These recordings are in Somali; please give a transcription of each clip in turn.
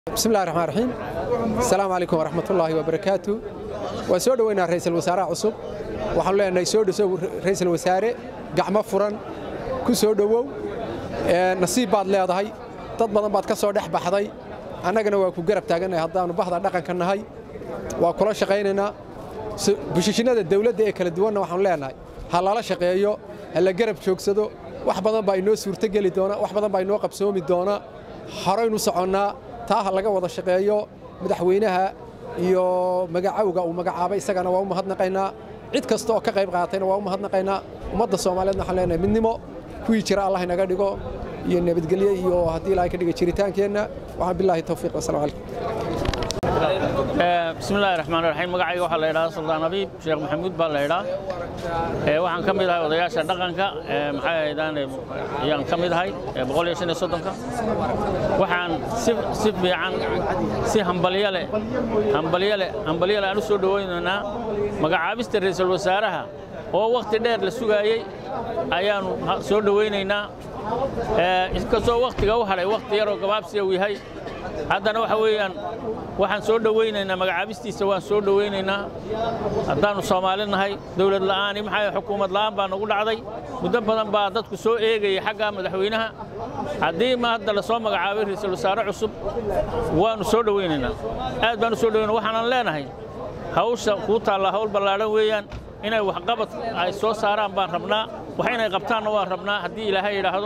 bismi llahi raxmaan raxiim asalaamu calaykum waraxmatullaahi wabarakaatu waan soo dhoweynaa ra'iisul wasaaraha cusub waxaanu leenahay soo dhosow ra'iisul wasaare gacmo furan ku soo dhowow nasiib baad leedahay dad badan baad ka soo dhex baxday annagana waa ku garab taagannahay haddaannu bahda dhaqanka nahay waa kula shaqaynaynaa bushishinnada dawladda ee kala duwanna waxaanu leenahay ha lala shaqeeyo ha la garab joogsado wax badan baa inoo suurtogeli doona wax badan baa inoo qabsoomi doona horaynu soconnaa taa ha laga wada shaqeeyo madaxweynaha iyo magacowga uu magacaabay isagana waa u mahadnaqaynaa cid kasta oo ka qayb qaatayna waa u mahadnaqaynaa ummadda soomaaliyeedna waxaan leenahay midnimo kuwii jira allah inaga dhigo iyo nabadgelye iyo haddii ilaahay ka dhiga jiritaankeenna waxaan bilaahi tawfiiq wasalaamu calaykum bismillahi raxmaan raxiim magacayga waxaa la yidhahdaa suldaan abiib sheekh maxamuud baa la yidhaa waxaan ka mid ahay odayaasha dhaqanka maxay ahaydaan ayaan ka mid ahay boqol iyo shan iyo soddonka waxaan si si fiican si hambalyo leh hambalyo leh hambalyo leh aan u soo dhowaynaynaa magacaabista ra'iisul wasaaraha oo wakhti dheer la sugaayey ayaannu soo dhowaynaynaa inkastoo wakhtiga u hadhay wakhti yaroo gabaabsiya uu yahay haddana waxa weeyaan waxaan soo dhowaynaynaa magacaabistiisa waan soo dhowaynaynaa haddaannu soomaali nahay dawlad la'aani maxaa xukuumad la'aan baa nagu dhacday muddo badan baa dadku soo eegayay xagga madaxweynaha haddii ma hadda la soo magacaabay ra'iisul wasaare cusub waannu soo dhowaynaynaa aad baan u soo dhowayna waxaanan leenahay hawsha kuu taallaa hawl ballaadhan weeyaan inay waxqabad ay soo saaraan baan rabnaa wax inay qabtaanna waan rabnaa haddii ilaahay yidhaahdo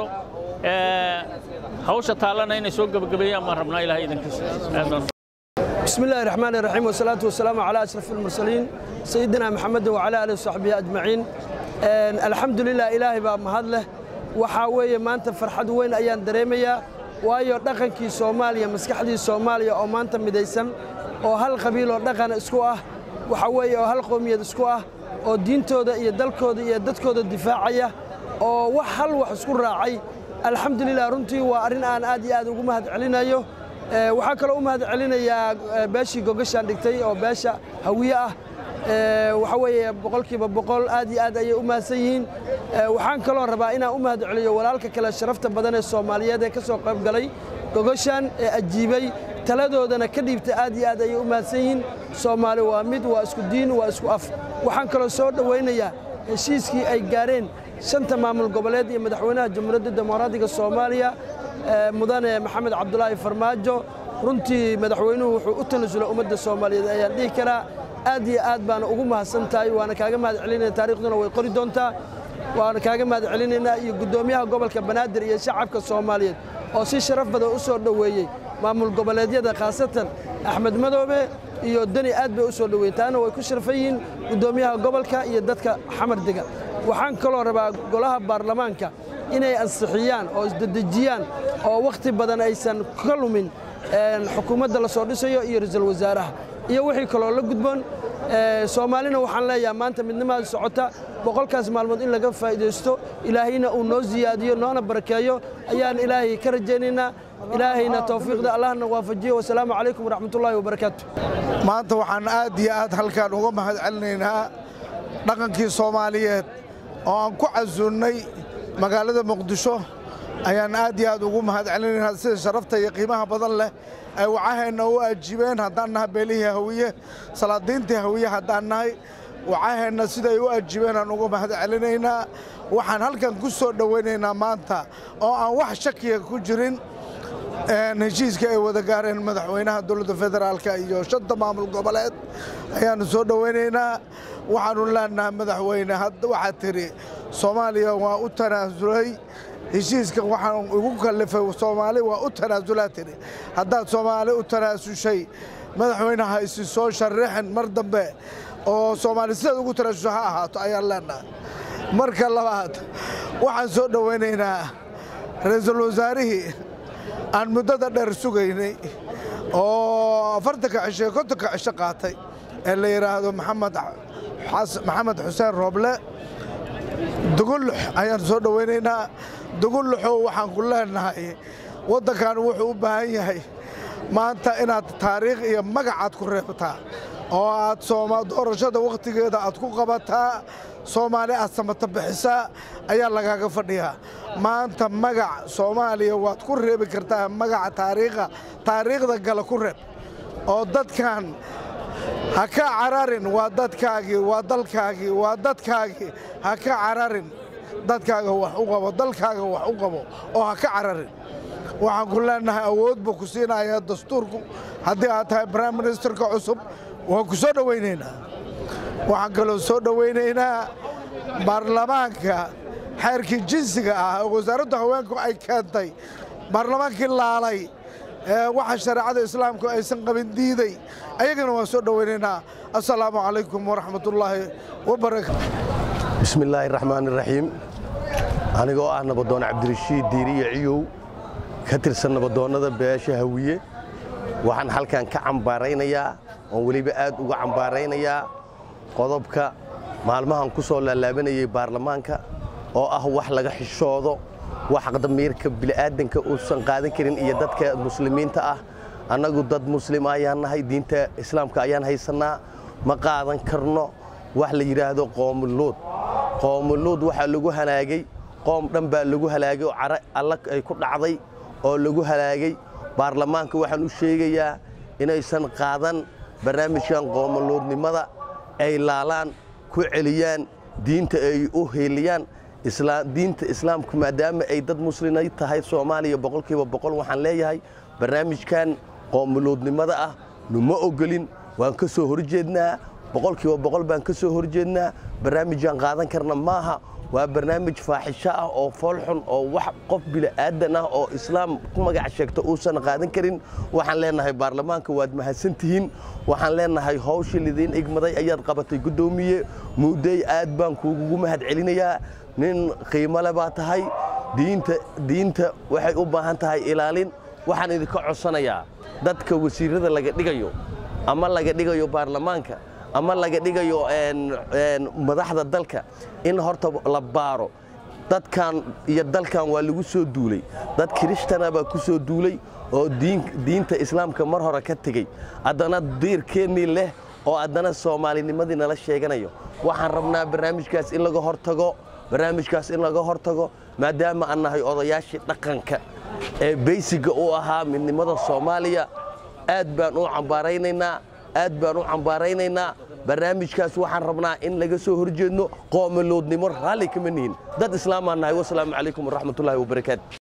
hawsha taallana inay soo gebagabeeyaan baan rabnaa ilahay idankiisa بسم الله الرحمن الرحيم والصلاة والسلام على أشرف المرسلين سيدنا محمد وعلى آله وصحبه أجمعين الحمد لله إلهي باب مهد له وحاوية ما أنت فرحد وين أيان دريمية waayo dhaqankii soomaaliya maskaxdii soomaaliya oo maanta midaysan oo hal qabiil oo dhaqan isku ah waxa weeye oo hal qoomiyad isku ah oo diintooda iyo dalkooda iyo dadkooda difaacaya oo wax hal wax isku raacay alxamdulilah runtii waa arrin aan aad iyo aad ugu mahad celinayo waxaa kaloo u mahad celinayaa beeshii gogashaan dhigtay oo beesha hawiye ah waxa weeye boqolkiiba boqol aad iyo aad ayay u mahadsan yihiin waxaan kaloo rabaa inaan u mahad celiyo walaalka kale sharafta badan ee soomaaliyeed ee ka soo qayb galay gogashaan ee ajiibay taladoodana ka dhiibtay aad iyo aad ayay u mahadsan yihiin soomaali waa mid waa isku diin waa isku af waxaan kaloo soo dhowaynayaa heshiiskii ay gaareen shanta maamul goboleed iyo madaxweynaha jamhuuriyadda dimuqraadiga soomaaliya mudane maxamed cabdulaahi farmaajo runtii madaxweynuhu wuxuu u tanasulay ummadda soomaaliyeed ayaan dhihi karaa aad iyo aad baana ugu mahadsan tahay waana kaaga mahad celinaya taarikhduna way qori doontaa waana kaaga mahad celinaynaa iyo guddoomiyaha gobolka banaadir iyo shacabka soomaaliyeed oo si sharaf badan u soo dhoweeyey maamul goboleedyada khaasatan axmed madoobe iyo deni aad bay u soo dhoweeyeen taana way ku sharfan yihiin guddoomiyaha gobolka iyo dadka xamar dega waxaan kaloo rabaa golaha baarlamaanka inay ansixiyaan oo isdedejiyaan oo wakhti badan aysan ka lumin xukuumadda la soo dhisayo iyo ra'iisul wasaaraha iyo wixii kaloo la gudboon soomaalina waxaan leeyahay maanta midnimaada socota boqolkaas maalmood in laga faa'iidaysto ilaahayna uu noo siyaadiyo noona barakeeyo ayaan ilaahay ka rajaynaynaa ilaahayna tawfiiqda allahna waafajiyo wasalaamu calaykum waraxmatullaahi wabarakaatu maanta waxaan aad iyo aad halkaan uga mahad celinaynaa dhaqankii soomaaliyeed oo aan ku casuunnay magaalada muqdisho ayaan aad iyo aad ugu mahad celinaynaa sida sharafta iyo qiimaha badan leh ay wacaheenna u ajiibeen haddaan nahay beelihii hawiye salaadiintii hawiye haddaan nahay wacaheenna siday u ajiibeen aan uga mahad celinaynaa waxaan halkan ku soo dhowaynaynaa maanta oo aan wax shakiya ku jirin heshiiska ay wada gaareen madaxweynaha dowladda federaalka iyo shanta maamul goboleed ayaannu soo dhowaynaynaa waxaannu leenahay madaxweyne waxaad tidhi soomaaliya waa u tanaasulay heshiiska waxaan igu kallifay soomaali waa u tanaasulaa tidhi haddaad soomaali u tanaasushay madaxweynaha isi soo sharrixin mar dambe oo soomaali sidaad ugu tanaasusha ha ahaato ayaan leenahay marka labaad waxaan soo dhowaynaynaa ra'iisul wasaarihii aan muddada dheer sugaynay oo afartanka cisho kontonka cisho qaatay ee la yidhaahdo maxamed xuseen rooble dugullux ayaan soo dhowaynaynaa dugulluxow waxaan ku leenahay waddankan wuxuu u baahan yahay maanta inaad taariikh iyo magacaad ku reebtaa oo aad doorashada wakhtigeeda aad ku qabataa soomaali aad samata bixisaa ayaa lagaaga fadhiyaa maanta magac soomaaliya waad ku reebi kartaa magaca taariikha taariikhda gala ku reeb oo dadkan ha ka cararin waa dadkaagii waa dalkaagii waa dadkaagii ha ka cararin dadkaaga wax u qabo dalkaaga wax u qabo oo ha ka cararin waxaan ku leenahay awood buu ku siinayaa dastuurku haddii aad tahay brime ministerka cusub waan ku soo dhowaynaynaa waxaan kaloo soo dhowaynaynaa baarlamaanka xeerkii jinsiga ah oo wasaaradda haweenku ay keentay baarlamaankii laalay ee waxa shareecada islaamku aysan qabin diiday ayagana waan soo dhowaynaynaa assalaamu calaykum waraxmatullaahi wabarakaatu bismillaahi raxmaan iraxiim anigoo ah nabadoon cabdirashiid diiriyo ciyow ka tirsan nabadoonnada beesha hawiye waxaan halkan ka cambaaraynayaa oon weliba aad uga cambaaraynayaa qodobka maalmahan ku soo laalaabanayay baarlamaanka oo ah wax laga xishoodo wax damiirka bili'aadanka uusan qaadan karin iyo dadka muslimiinta ah annagu dad muslima ayaan nahay diinta islaamka ayaan haysannaa ma qaadan karno wax la yidhaahdo qoomuluud qoomuluud waxaa lagu halaagay qoom dhan baa lagu halaagay oo cara alla ay ku dhacday oo lagu halaagay baarlamaanka waxaan u sheegayaa inaysan qaadan barnaamijkan qoomuluudnimada ay laalaan ku celiyaan diinta ay u heeliyaan diinta islaamku maadaama ay dad muslimay tahay soomaaliya boqolkiiba boqol waxaan leeyahay barnaamijkan qoomuluudnimada ah numa ogolin waan ka soo horjeednaa boqolkiiba boqol baan ka soo horjeednaa barnaamijaan qaadan karna maaha waa barnaamij faaxisho ah oo foolxun oo wax qof bili'aadan ah oo islaam ku magac sheegta uusan qaadan karin waxaan leenahay baarlamaanka waad mahadsantihiin waxaan leenahay hawshii lidiin igmaday ayaad qabatay guddoomiye muudey aad baan kuugu mahad celinayaa nin qiimole baa tahay diinta diinta waxay u baahan tahay ilaalin waxaan idinka codsanayaa dadka wasiirada laga dhigayo ama laga dhigayo baarlamaanka ama laga dhigayo madaxda dalka in horta la baaro dadkan iyo dalkan waa lagu soo duulay dad kiristana baa ku soo duulay oo diinta islaamka mar hore ka tegey haddana diirkeennii leh oo haddana soomaalinimadii nala sheeganayo waxaan rabnaa barnaamijkaas in laga hortago barnaamijkaas in laga hortago maadaama aan nahay odayaashii dhaqanka ee beysiga u ahaa midnimada soomaaliya aad baan u cambaaraynaynaa aad baan u cambaaraynaynaa barnaamijkaas waxaan rabnaa in laga soo horjeedno qoomaloodnimo raalli kama nihin dad islaamaan nahay wasalaamu calaykum waraxmatullaahi wabarakaatu